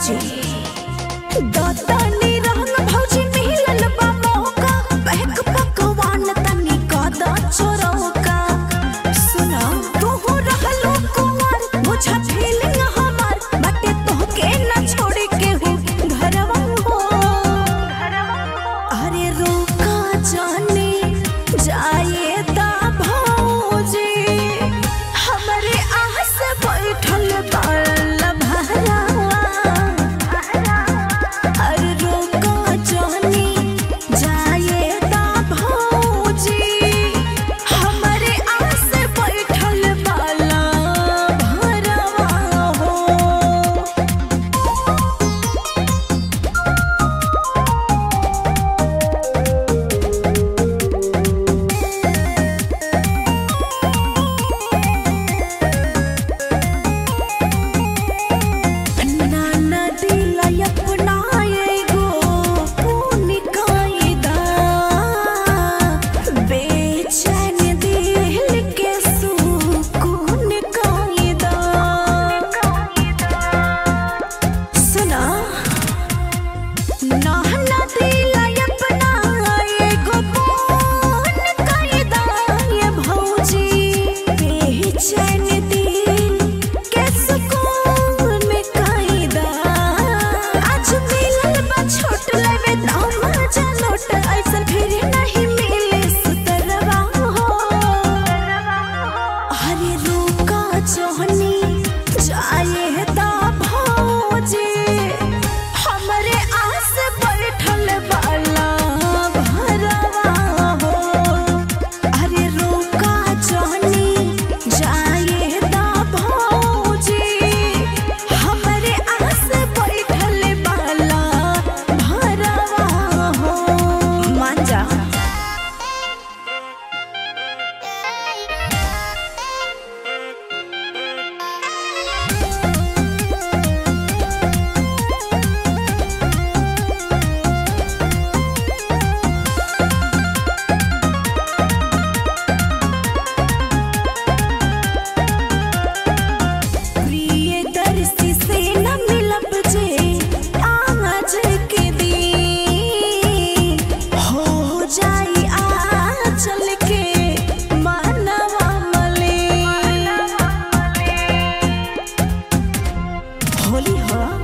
भौजी दतनी रंग भौजी मिलल बा मौका बहक पकवान तनी कद चोरौका सुना तू रहलो कुमार बुझा फीलिंग हमार बटे तोहके न छोड़ के हो घरवा हो अरे रोका जाने जाए दा भौजी हमरे आस बैठल बाल भरावा अरे रोका जाने जाए दा भौजी हमरे आस बैठल बाल भरावा हो नाना दिला अपना एगो पुण्य कायदा बेचैन दिल के सुकून कायदा सुना नाना दिला अपना एगो पुण्य कायदा ये भौजी बेचैन दिल के सुकून कायदा आज मिलल बा छोट लेवे दाम जनोट ऐसन फिर नहीं मिले सुतरवा हो अरे रुका जोहनी जाए दा भौजी हमरे आस बैठल बाला भरवा हो अरे रुका जोहनी जाए दा भौजी हमरे आस बैठल बाला भरवा हो मान जा प्रियदर्शी से न मिलब जे आज के दिन हो जाई आंचल के मानवा मले होली हो